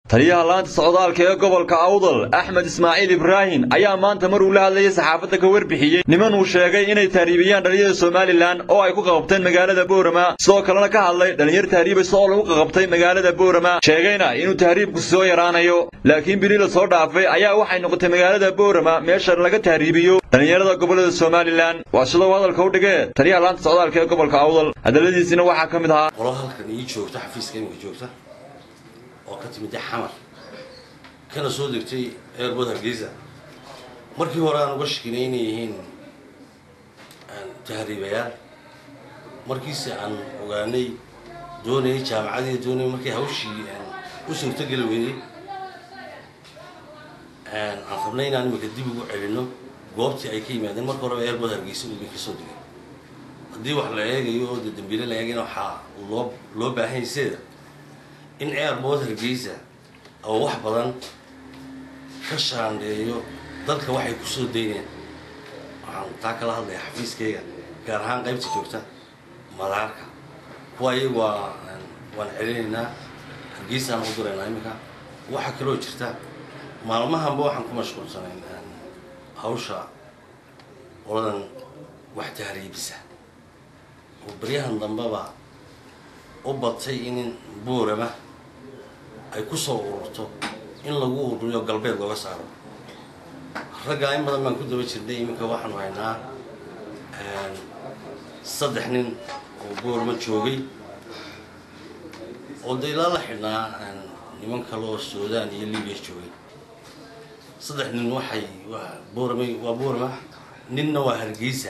taliyaha laanta socdaalka ee gobolka awdal axmed ismaaciil ibraahim ayaa maanta mar uu la hadlayay saxaafadda ka warbixiyey niman uu sheegay inay tahriibiyaan dhallinyarada somalilan oo ay ku qaqabteen magaalada boorama sidoo kalena ka hadlay dhallinyar tahriibaysa oo lagu qaqabtay magaalada boorama sheegayna inuu tahriibku soo yaraanayo laakiin bili la soo dhaafay ayaa waxay noqotay magaalada boorama meesha laga tahriibiyo dhallinyarada gobollada somalilan waa sidoo hadalka u dhigee taliyaha laanta socdaalka ee gobolka awdal hadalladiisina waxaa ka mid ahaa qolo halkan ii joogta xafiiska iminka joogta oo ka timid xamar kana soo degtay eerbood hargeysa markii hore aan uga shakinay inay yihiin tahriibayaal markiise aan ogaanay doonayay jaamacadii doonayay markii hawshii u suurtogeli weynay aan rabnay inaan imika dib ugu celino goobtii ay ka yimaadeen marka horeba eerbood hargeysa ubay ka soo degay haddii wax la eegayo oo de dambiile la eegayna waxaa loo loo baahan yaseeda in airbood hargeysa oo wax badan ka shaandheeyo dalka waxay ku soo dayneen waxaan taa kala hadlaya xafiiskayga gaar ahaan qaybta joogta madaarka kuwa iyagu waa waan celinaynaa hargeysaan u diraynaa iminka waxaa kaloo jirta maalmahanba waxaan ku mashquulsanayn hawsha qoladan wax tahriibisa oo baryahan dambeba u batay in buurama ay ku soo ururto in lagu ururiyo galbeed looga saaro raggaa in badan baan ku daba jirnay iminka waxaanu haynaa saddex nin oo buurama joogay oo de ilaa la xidhnaa niman kale oo suudaan iyo libiya joogay saddex nin waxay buurama waa buurama ninna waa hargeysa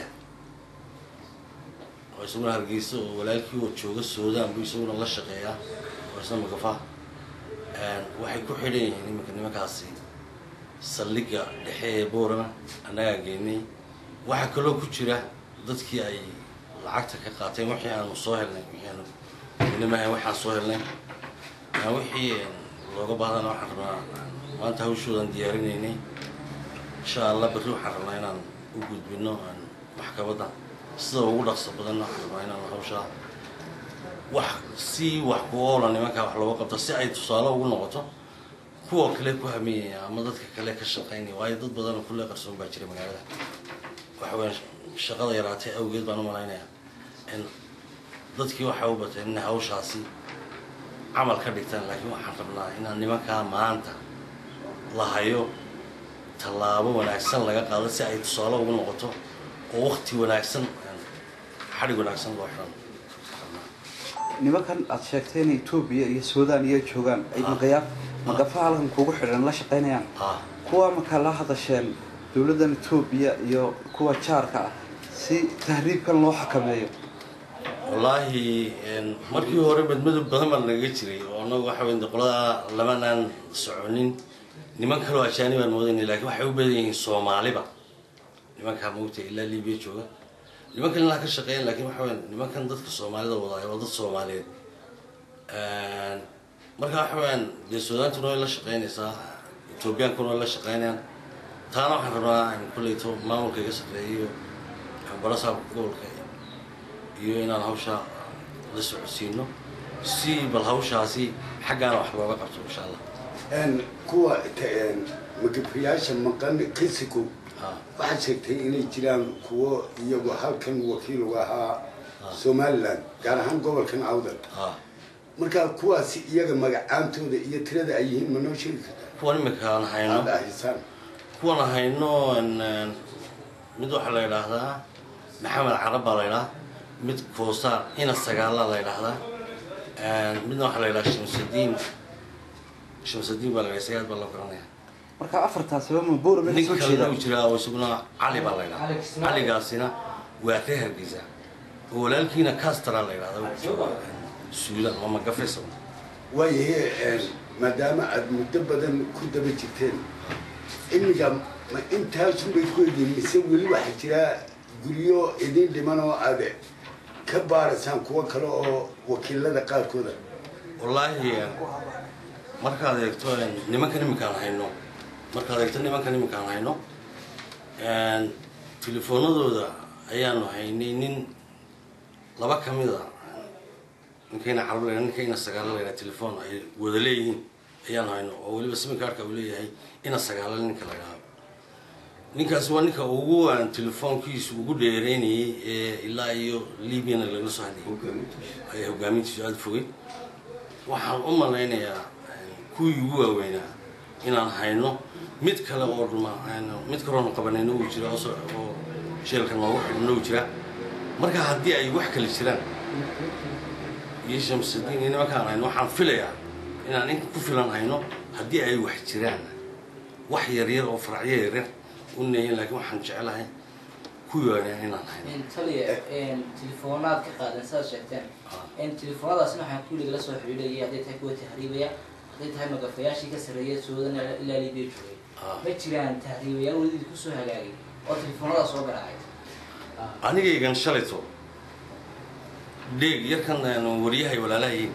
oo isaguna hargeysa oo walaalkii oo jooga suudaan buu isaguna la shaqeeyaa oo isna magafa waxay ku xidhan yihiin iminka nimankaasi saldhigga dhexe ee boorama annagaa geynay waxaa kaloo ku jira dadkii ay lacagta ka qaateen wixii aanu soo helnay wixii aanu welimaha waxaan soo helnay wixii looga bahdana waxaan rabnaa maanta hawshoodan diyaarinaynay insha allah berri waxaan rabnaa inaan u gudbino maxkamadda sida ugu dhaqso badan waxaan rabnaa inaan hawshaa wax si wax ku oola nimankaa wax looga qabto si ay tusaale ugu noqoto kuwa kale ku hamiyaya ama dadka kale ka shaqaynaya waayo dad badanoo kulle qarsoon baa jira magaalada waxa weya shaqada yaraatay awgeed baan u malaynayaa in dadkii waxay u bateen inay hawshaasi camal ka dhigtaan laakiin waxaan rabnaa inaan nimankaa maanta la hayo tallaabo wanaagsan laga qaado si ay tusaale ugu noqoto oo wakti wanaagsan xadhig wanaagsan loo xiran nimankan aada sheegtay inay etoobiya iyo suudaan iyo joogaan ay maqayaa maqafa halkan kugu xidhan la shaqaynayaan kuwa markaa la hadasheen dowladdan etoobiya iyo kuwa jaarka ah si tahriibkan loo xakameeyo wallaahi markii hore madmadow badan baa nagaga jiray oo annagu waxa weyn qolada lamanaan soconin niman kaloo ajaani baan moodanay lakiin waxay u badan yihiin soomaaliba nimankaa maogta ilaa libiya jooga nimankan ilaa ka shaqeeyan lakin waxa weya nimankan dadka soomaalida wadaaya waa dad soomaaliyeed marka waxa weyaan dee suudaantuna way la shaqeynaysaa ethoobiyankuna way la shaqeynayaan taana waxaan rabnaa kulleyto maamulka iga shaqeeyo barasaabka gobolka iyo inaan hawshaa la socodsiino si bal hawshaasi xaggaana wax looga qabto insha allah kuwa magafayaasha maqan kisiku waxaad sheegtay inay jiraan kuwo iyagu halkan wakiil uga ahaa somalilan gaar ahaan gobolkan awdal markaa kuwaasi iyaga magacaantooda iyo tirada ay yihiin ma noo sheegi kartaa kuwan iminkaan hayno aada ahisaan kuwan hayno mid waxaa la yidhaahdaa maxamed carab baa la ydhahaa mid koosaar ina sagaala la ydhaahdaa midna waxaa la yidhaha shamsudiin shamsudiin baa la ydhaha sagaal baa loo garanaya marka afartaasiba ma boorama nin soo kalena jeedaan u jiraa oo isaguna cali baa la ydhaha caligaasina waa reer hargeysa oo walaalkiina castara la ydhahda suudan waa magafaysa waayahe maadaama aada muddo badan ku daba jirteen imiga ma intaasunbay ku egyihin mise weli waxaa jira guryo idin dhiman oo aada ka baaraysaan kuwo kale oo wakiilada qaarkooda wallaahi markaad eegto nimankan iminkaan hayno markaad eegto nimankan iminkaan hayno telefoonadooda ayaanu haynay nin laba ka mida ninkayna carab la ninkayna sagaalo la yidhaha telefoon ay wada leeyihiin ayaan hayno oo weliba siminkaarka uu leeyahay ina sagaala ninka la idhaahdo ninkaasi waa ninka ugu aan telefoonkiisu ugu dheereynayay ee ilaa iyo libyana lagala soo hadlayay ayaa hogaamintiisu aada fogay waxaan u malaynayaa kuwii ugu waaweynaa inaan hayno mid kale oo dhuma mid kaloona qabanayna uu jira oo sheelka noogu xidhna uu jira marka haddii ay wax kale jiraan iyo shamsudiin iyo nimankaan hayno waxaan filayaa inaan in ku filan hayno haddii ay wax jiraan wax yaryar oo faracyo yaryar u neeyin laakiin waxaan jecelahay kuwii waaweynaa inaan hayno taliya telefoonaad ka qaadan saad sheegteen telefoonadaasna waxaan kulli lagala soo xidhiidhayay hadday tahay kuwa tahriibaya hadday tahay magafayaashii ka sarreeya suudan ilaa libiya joogay ma jiraan tahriibayaal welidii kusoo hagaagay oo telefoonadaas soo garaacay anigaygan shalayto dheeg yarkan wariyahay walaalahayiin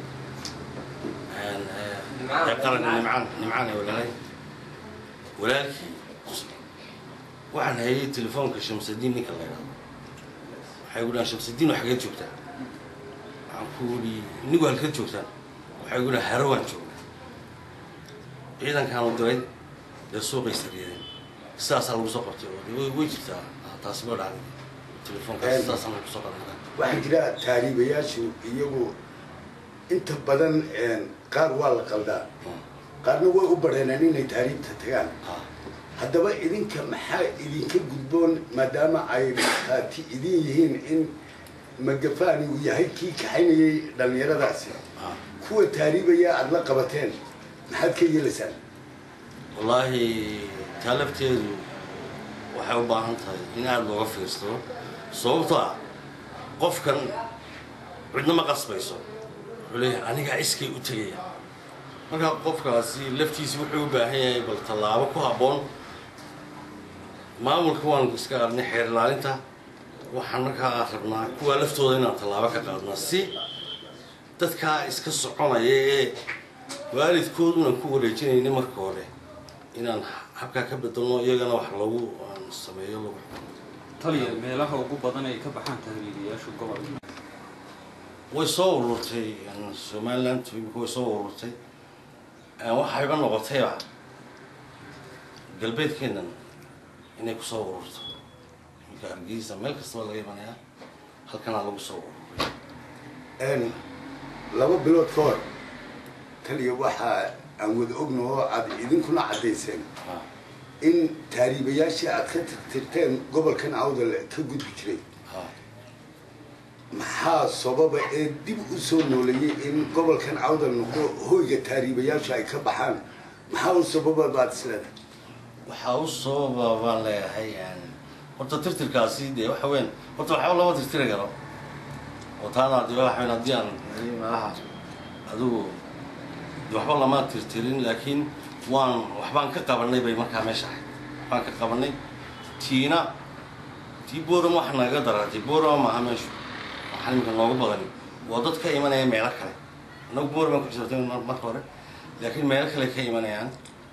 ee qaranka nimcaan nimcaan ee walaalahay walaalkii waxaan hayay telefoonka shamsadiin ninka la idhahdo waxay gu dhahan shamsadiin waa xageed joogtaa waxaan ku ii inigu halkeed joogtaan waxay gu dhahan harawaan joognaa ciidankaan u diray dee suuqay sariyadeen sidaasaa lagu soo qabtay oo de way jirtaa taasi loo dhacday telefoonkaas sidaasaan lagu soo qadan waxaa jira taariibayaashu iyagu inta badan qaar waa la qaldaa qaarna way u bareeneen inay taariibta tagaan haddaba idinka maxaa idinka gudboon maadaama ay markhaati idin yihiin in magafaani uu yahay kii kaxaynayay dhallinyaradaasi kuwa taariibaya aada la qabateen maxaad ka yeelaysaan wallaahi taa lafteedu waxay u baahan tahay in aada looga fiirsado sababto ah qofkan cidna ma qasbayso wuxuu leeyahay anigaa iskay u tegaya marka qofkaasi laftiisi wuxuu u baahan yahay bal tallaabo ku habboon maamulka waan iska arnay xeer ilaalinta waxaan markaa rabnaa kuwaa laftooda inaan tallaabo ka qaadnaa si dadkaa iska soconaya ee waalidkooduna ku wareejinayna marka hore inaan habkaa ka bedelno iyagana wax lagu sameeyo lagu taliya meelaha ugu badan ay ka baxaan tahriibayaashu gobolka way soo ururtay somaliland imika way soo ururtay waxayba noqotayba galbeedkeennan inay kusoo ururto iminka hargeysa meel kastaba laga imanayaa halkanaa lagu soo ururay laba bilood ka hor taliya waxaa aan wada ogno oo aada idinkuna caddayseen in taariibayaashii aada ka tirtirteen gobolkan awdal ka gudbi jiray maxaa sababa ee dib u soo nooleeyey in gobolkan awdal noqdo hoyga taariibayaashu ay ka baxaan maxaa u sababa baad isleedahay waxaa u sababa baan leeyahay horta tirtirkaasi dee waxa weyn horta waxba lama tirtiri karo oo taana de waxa weyn haddii aan meelaha adigu de waxba lama tirtirin laakiin waan waxbaan ka qabanay bay markaa meesha ahayd waxbaan ka qabanay tiina tii boram wax naga daratay borama maaha meeshu waxaan iminka noogu badani waa dad ka imanaya meelo kale annagu boramaan ku xisabtay marka hore laakiin meelo kale ka imanayaan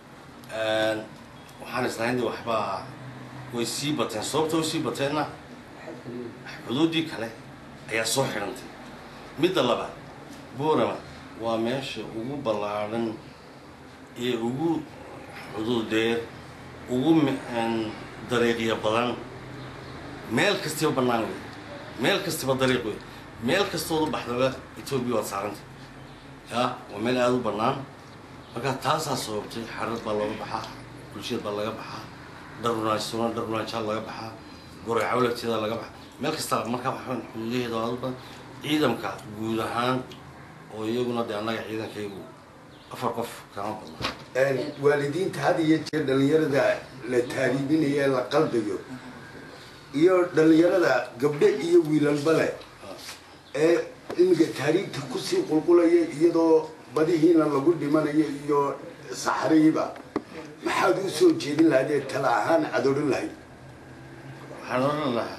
waxaan islahayn de waxbaa way sii bateen sababta way sii bateenna xuduuddii kale ayaa soo xidhantay midda labaad borama waa meesha ugu ballaadhan ee ugu xuduudeer ugu dariiqya badan meel kastiba bannaan wey meel kastiba dariiq wey meel kastood u baxdaba etoobiya waad saarantay ya waa meel aada u bannaan marka taasaa sababtay xarad baa looga baxaa bulshada baa laga baxaa dharunaajsuna dharunaajaa laga baxaa goreecaw lafteeda laga baxaa meel kasta markaa waxaan xuduudaheeda aada u badan ciidamka guud ahaan oo iyaguna dee annaga ciidankaygu afar qof kama badna waalidiinta had iyo jeer dhallinyarada la taariibinayo ee la qaldayo iyo dhallinyarada gabdho iyo wiilalba leh ee iminka taariibta kusii qulqulaya iyadoo badihiina lagu dhimanayo iyo saxriiba maxaad u soo jeedin lahayd ee tala ahaan aad odhan lahayd waxaan odhan lahaa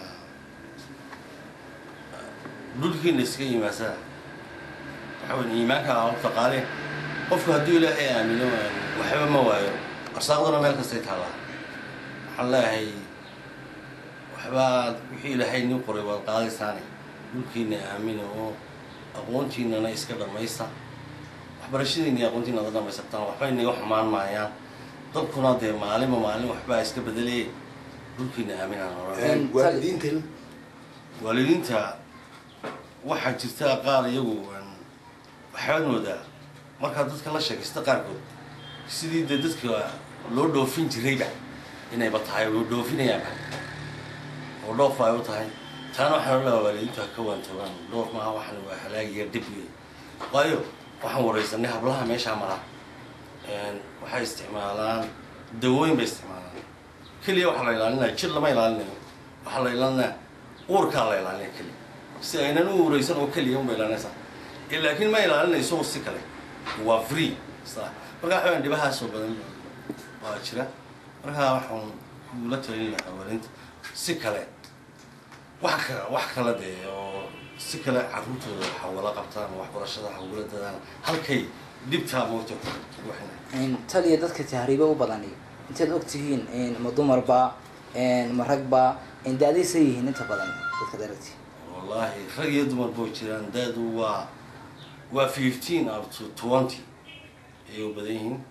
dhulkiina iska yimaasada waxa weyn iimaanka horta qaale qofku hadduu ilaahay aamino waxba ma waayo arsaaqduna meel kastay taallaa waxaan leeyahay waxbaa wixii ilaahay nin qoray waad qaadaysaane dhulkiina aamina oo aqoontiinana iska dhammaysta waxbarashadiina iyo aqoontiina ada dhamaysataan waxba inaga xumaan maayaan dadkuna dee maalinba maalin waxbaa iska bedelay dhulkiina aaminaan oran waalidiintana waalidiinta waxaa jirta qaar iyagu waxaad moodaa markaa dadka la sheekaysta qaarkood sidii dee dadka loo dhoofin jirayba inayba tahay loo dhoofinayaanba oo dhoof ay u tahay taana waxaan olaa waalidiintu ha ka waantoogaan dhoof maaha waxan waa halaagiya dhib wey waayo waxaan waraysanay hablaha meeshaa mara waxay isticmaalaan dawooyin bay isticmaalaan keliya waxaa la ilaalinaya jir lama ilaalinayo waxaa la ilaalinaya uurkaa la ilaalinaya keliya si aynan u uuraysan oo keliya unba ilaalinaysaa laakiin ma ilaalinayso si kale waa free marka waxa weyan dhibahaasoo badan waa jira markaa waxaan kula talin lahaa waalidiinta si kale wax ka wax kale dee oo si kale carruurtooda waxa wala qabtaan waxbarashada waxa ugula dadaan halkay dhibtaa moogta waxayna taliya dadka tahriiba u badani intaad og tihiin ma dumarba ma ragba da-daysa yihiin inta badan dadkaad aragti wallaahi rag iyo dumar boo jiraan daadu waa waa fifteen up to twenty ayay u badan yihiin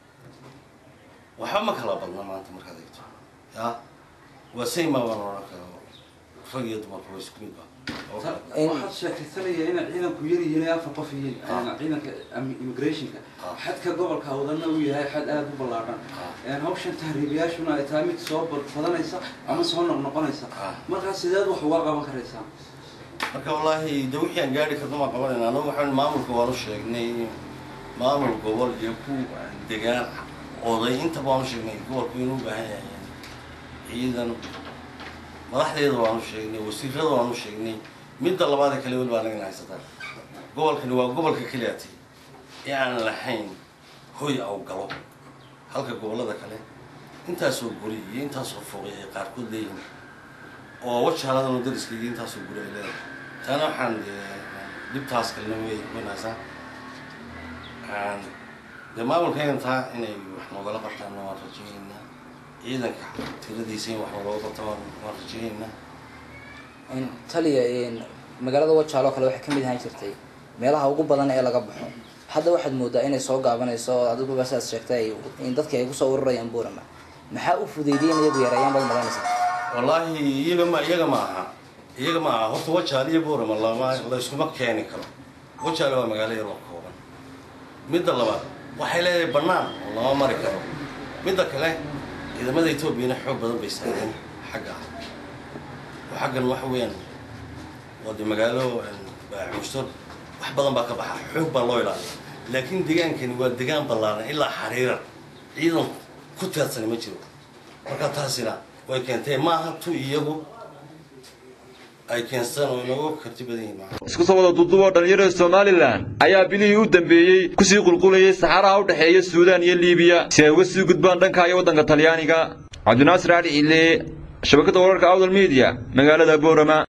waxba ma kala badna maanta markaad eegto ya waa sayma baan oran kara rag iyo dumarka waa isku mid ba oo kale waxaad sheekaysanaya inay ciidanku yar yihiin afar qof yihiin ciidanka immigrationka xadka gobolka wadana uu yahay xad aada u ballaadhan hawshan tahriibayaashuna ay tahay mid soo badanaysa ama soo noqnoqonaysa markaas sideed wax uga qaban karaysaa marka wallaahi de wixii aan gaari karno maan qabanayna anagu waxaan maamulka waanu sheegnay maamul gobol iyo ku degaan oday intaba waanu sheegnay gobolku inuu baahan yahay ciidan madaxdeeda waanu sheegnay wasiirada waanu sheegnay midda labaada kale weli baa nagana haysataa gobolkani waa gobolka keliyaati ee aan lahayn hoy aw galo halka gobollada kale intaasoo guri iyo intaasoo foqi ay qaarkood leeyihin oo wajaaladanu dariskayga intaasoo guri ay leedahay taana waxaan dhibtaas kalena way wanaasaa dee maamulkaygan taa inay wax noogala qabtaan waan rajaynaynaa ciidanka tiradiisa in wax noogala qabta waan rajaynaynaa taliya magaalada wajaalo kale waxay kamid ahaan jirtay meelaha ugu badan ee laga baxo hadda waxaad moodaa inay soo gaabanayso oo adiguba sidaad sheegtay in dadki ay kusoo ururayaan buurama maxaa u fudeydiyay in iyagu yareeyaan baad malaynaysaa wallaahi iyaga ma iyaga ma aha iyaga ma aha horta wajaale iyo boorama lama layskuma keeni karo wajaale waa magaalo yar oo kooban midda labaad waxay leedahay bannaan oo lama mari karo midda kale ciidamada etoobiyana xoog badan bay saareen xagga ah oo xaggan waxa weeyaan waa de magaalo baamushtor wax badan baa ka baxa xoog baa loo ilaaliya laakiin degaankani waa degaan ballaaran ilaa xariiran ciidan ku teedsani ma jiro marka taasina way keentee maaha tu iyagu ay keenstaan oo inooga karti badan yihiin maaha isku soo wada duuduuboo dhallinyarada somalilan ayaa bilihii u dambeeyey kusii qulqulayay saxaraha u dhexeeya suudaan iyo liibiya si ay uga sii gudbaan dhanka iyo waddanka talyaaniga cabdinaasir cali ciile shabakadda wararka awdal media magaalada boorama